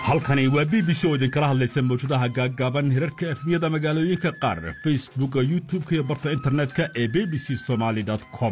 halkani waa b b c oo idinkala hadlaysa mawjadaha gaaggaaban hirarka efmiyada magaalooyinka qaar facebooka youtub-ka iyo barta internetka ee b b c somaali com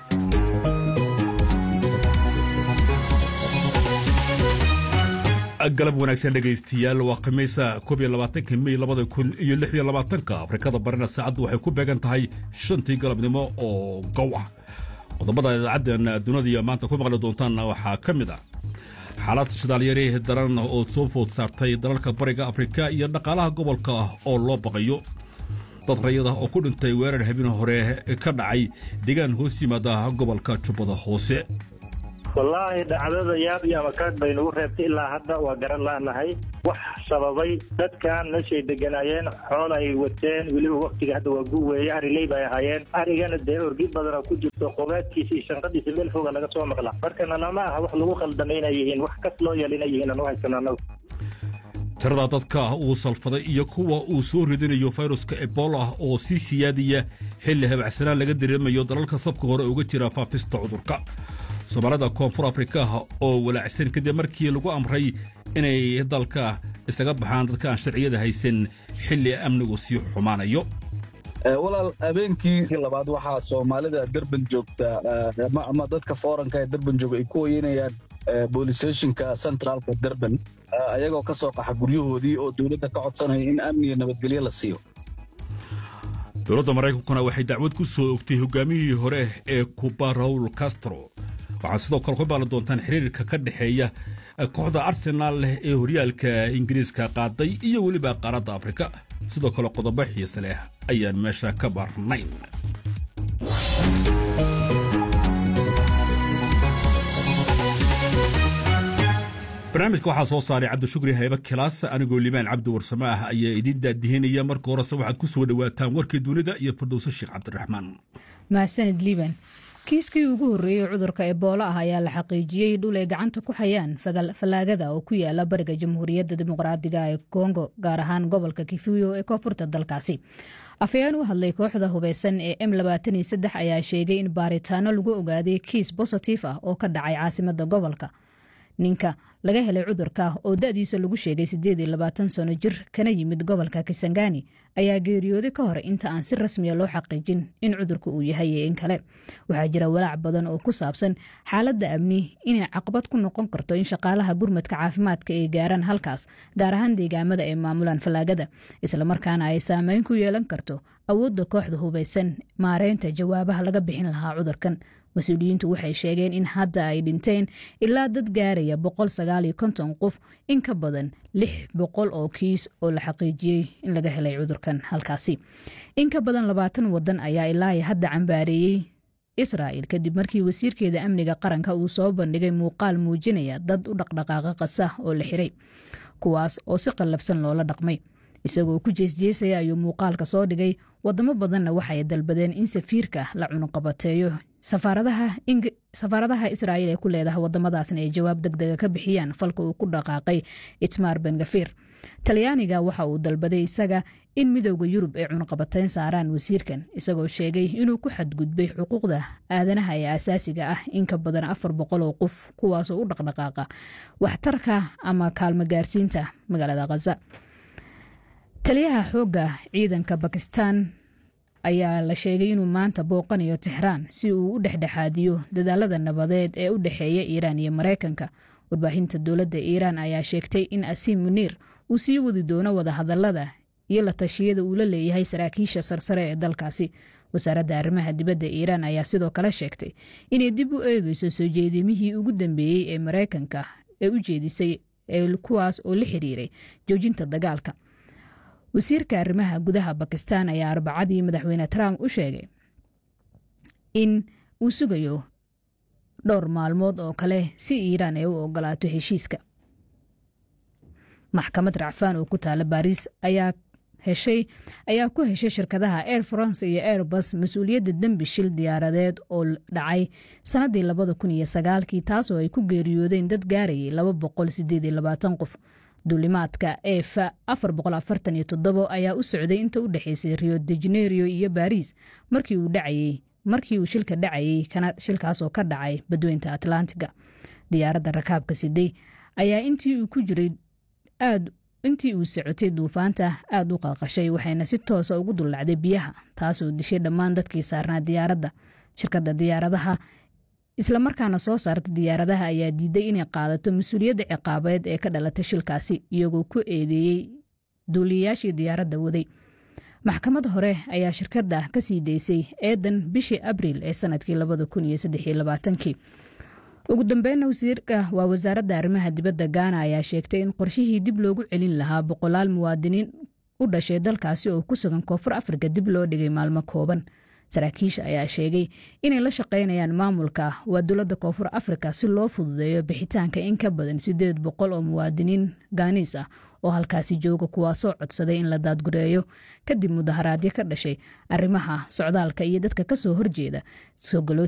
galab wanaagsan dhegaystiyaal waa khamiisa koob iyo labaatanka mey labada kun iyo lix iyo labaatanka afrikada barina saacaddu waxay ku beegan tahay shantii galabnimo oo gow ah qodobada idaacaddan dunida maanta ku maqli doontaanna waxaa ka mid ah xaalad shidaalyari daran oo soo food saartay dalalka bariga afrika iyo dhaqaalaha gobolka oo loo baqayo dad rayada oo ku dhintay weerar habeen hore ka dhacay deegaan hoos yimaada gobolka jubbada hoose wallaahi dhacdada yaab iyo amakaag bay nagu reebtay ilaa hadda waa garan laanahay wax sababay dadkan meeshay deganaayeen xool ay wateen weliba waktiga hadda waa gu weeye ariley bay ahaayeen arigana dee orgi badana ku jirto qobaadkiisa iyo shanqadiisa meel foga laga soo maqla markana lama aha wax lagu khaldamay inay yihiin wax kas loo yeel inay yihiin aan u haysano annagu tirada dadka uu salfaday iyo kuwa uu soo ridinayo fayruska ebola oo sii siyaadiya xilli habacsanaan laga dareemayo dalalka sabka hore uga jira faafista cudurka soomaalida koonfur afrikaha oo walaacsan kadib markii lagu amray inay dalka isaga baxaan dadka aan sharciyada haysan xilli amnigu sii xumaanayo walaal habeenkii labaad waxaa soomaalida derban joogta ama dadka fooranka ee derban jooga ay ku hoyanayaan boolistationka centraalka derban ayagoo ka soo qaxa guryahoodii oo dowladda ka codsanaya in amniga nabadgelyo la siiyo dowladda maraykankuna waxay dacwad ku soo ogtay hogaamiyihii hore ee kuba raul castro waxaad sidoo kale ku baali doontaan xiriirka ka dhexeeya kooxda arsenaal leh ee horyaalka ingiriiska qaaday iyo weliba qaaradda afrika sidoo kale qodobo xiise leh ayaan meesha ka baarnayn barnaamijka waxaa soo saaray cabdishukri haybe kilaas anigoo limaan cabdi warsame ah ayaa idiin daadihinaya marka horese waxaad ku soo dhowaataan warkii dunida iyo fardowse sheekh cabdiraxmaan mahadsanid liiban kiiskii ugu horreeyey cudurka eboolo ah ayaa la xaqiijiyey dhul ay gacanta ku hayaan fallaagada oo ku yaala bariga jamhuuriyadda dimuqraadiga ee kongo gaar ahaan gobolka kifuyo ee koonfurta dalkaasi afayeen u hadlay kooxda hubeysan ee m ayaa sheegay in baaritaano lagu ogaaday kiis bositif ah oo ka dhacay caasimada gobolka ninka laga helay cudurka oo da-diisa lagu sheegay sano jir kana yimid gobolka kisangani ayaa geeriyooday ka hor inta aan si rasmiya loo xaqiijin in cudurka uu yahay iyo in kale waxaa jira walaac badan oo ku saabsan xaaladda amni inay caqabad ku noqon karto in shaqaalaha gurmadka caafimaadka ay gaaraan halkaas gaar ahaan deegaamada ay maamulaan fallaagada islamarkaana ay saameyn ku yeelan karto awoodda kooxda hubeysan maareynta jawaabaha laga bixin lahaa cudurkan mas-uuliyiintu waxay sheegeen in hadda ay dhinteen ilaa dad gaaraya qof in ka badan lix boqol oo kiis oo la xaqiijiyey in laga helay cudurkan halkaasi in ka badan labaatan wadan ayaa ilaa hadda cambaareeyey israa'il kadib markii wasiirkeeda amniga qaranka uu soo bandhigay muuqaal muujinaya dad u dhaqdhaqaaqa qasa oo la xiray kuwaas oo si qallafsan loola dhaqmay isagoo ku jeesjeesaya ayuu muuqaalka soo dhigay wadamo badanna waxay dalbadeen in safiirka la cunuqabateeyo safaaradaha israa'iil ee ku leedaha wadamadaasna ay jawaab degdega ka bixiyaan falka uu ku dhaqaaqay itmar bengafir talyaaniga waxa uu dalbaday isaga in midooda yurub ay cunuqabateyn saaraan wasiirkan isagoo sheegay inuu ku xadgudbay xuquuqda aadanaha ee asaasiga ah in ka badan afar boqol oo qof kuwaasoo u dhaqdhaqaaqa waxtarka ama kaalmo gaarsiinta magaalada khaza taliyaha xoogga ciidanka bakistan ayaa la sheegay inuu maanta booqanayo tixraan si uu u dhexdhexaadiyo dadaalada nabadeed ee u dhexeeya iiraan iyo maraykanka warbaahinta dowladda iiraan ayaa sheegtay in asiim muniir uu sii wadi doono wadahadalada iyo la tashiyada uu la leeyahay saraakiisha sarsare ee dalkaasi wasaaradda arrimaha dibadda iiraan ayaa sidoo kale sheegtay inay dib u eegeyso soo jeedimihii ugu dambeeyey ee maraykanka ee u jeedisay kuwaas oo la xiriiray joojinta dagaalka wasiirka arrimaha gudaha bakistan ayaa arbacadii madaxweyne trump u sheegay in uu sugayo dhowr maalmood oo kale si iiraan ay u ogolaato heshiiska maxkamad racfaan oo ku taala baariis ayaa heshay ayaa ku heshay shirkadaha air france iyo airbus mas-uuliyadda dembi shil diyaaradeed oo dhacay sannaddii labada kun iyo sagaalkii taasoo ay ku geeriyoodeen dad gaarayay laba boqol sideed iyo labaatan qof duulimaadka ef afar boqol afartan iyo toddobo ayaa u socday inta u dhexeysay rio de janeiro iyo baris markii uu dhacayey markii uu shilka dhacayey shilkaasoo ka dhacay badweynta atlantiga diyaaradda rakaabka siday ayaa intii uu ku jiray aad intii uu socotay duufaanta aad u qalqashay waxayna si toosa ugu dullacday biyaha taasoo dishay dhammaan dadkii saarnaa diyaaradda shirkadda diyaaradaha islamarkaana soo saarta diyaaradaha ayaa diiday inay qaadato mas-uuliyadda ciqaabeed ee ka dhalatay shilkaasi iyagoo ku eedeeyey duuliyayaashii diyaaradda waday maxkamad hore ayaa shirkadda ka sii daysay eedan bishii abriil ee sanadkii kii ugu dambeynna wasiirka waa wasaaradda arrimaha dibadda gaana ayaa sheegtay in qorshihii dib loogu celin lahaa boqolaal muwaadiniin u dhashay dalkaasi oo ku sugan koonfur afrika dib loo dhigay maalmo kooban saraakiisha ayaa sheegay inay la shaqaynayaan maamulka waa dowladda koonfur afrika si loo fududeeyo bixitaanka in ka badan sideed boqol oo muwaadiniin gaaniis ah oo halkaasi jooga kuwaasoo codsaday in la daadgureeyo kadib mudaharaadyo ka dhashay arrimaha socdaalka iyo dadka kasoo horjeeda